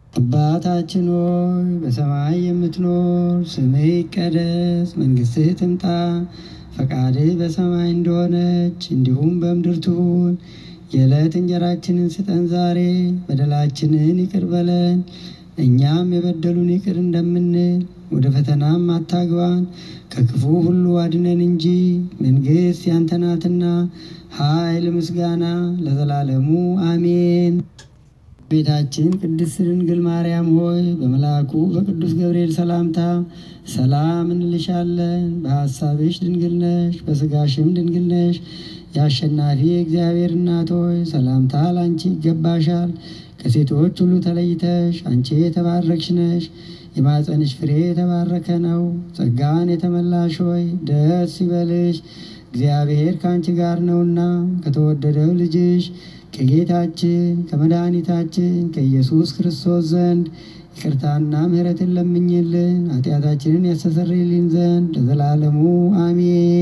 አባታችን ሆይ በሰማይ የምትኖር፣ ስምህ ይቀደስ፣ መንግሥትህ ትምጣ፣ ፈቃድህ በሰማይ እንደሆነች እንዲሁም በምድር ትሁን። የዕለት እንጀራችንን ስጠን ዛሬ፣ በደላችንን ይቅር በለን እኛም የበደሉን ይቅር እንደምንል፣ ወደ ፈተናም አታግባን ከክፉ ሁሉ አድነን እንጂ መንግሥት ያንተ ናትና ኃይል፣ ምስጋና ለዘላለሙ አሜን። ቤታችን ቅድስት ድንግል ማርያም ሆይ በመልአኩ በቅዱስ ገብርኤል ሰላምታ ሰላም እንልሻለን። በሐሳብሽ ድንግል ነሽ፣ በሥጋሽም ድንግል ነሽ። የአሸናፊ እግዚአብሔር እናት ሆይ ሰላምታ ላንቺ ይገባሻል። ከሴቶች ሁሉ ተለይተሽ አንቺ የተባረክሽ ነሽ። የማፀንሽ ፍሬ የተባረከ ነው። ጸጋን የተመላሽ ሆይ ደስ ይበልሽ፣ እግዚአብሔር ከአንቺ ጋር ነውና ከተወደደው ልጅሽ ከጌታችን ከመድኃኒታችን ከኢየሱስ ክርስቶስ ዘንድ ይቅርታና ምሕረትን ለምኝልን ኃጢአታችንን ያስተሰርይልን ዘንድ ለዘላለሙ አሜን።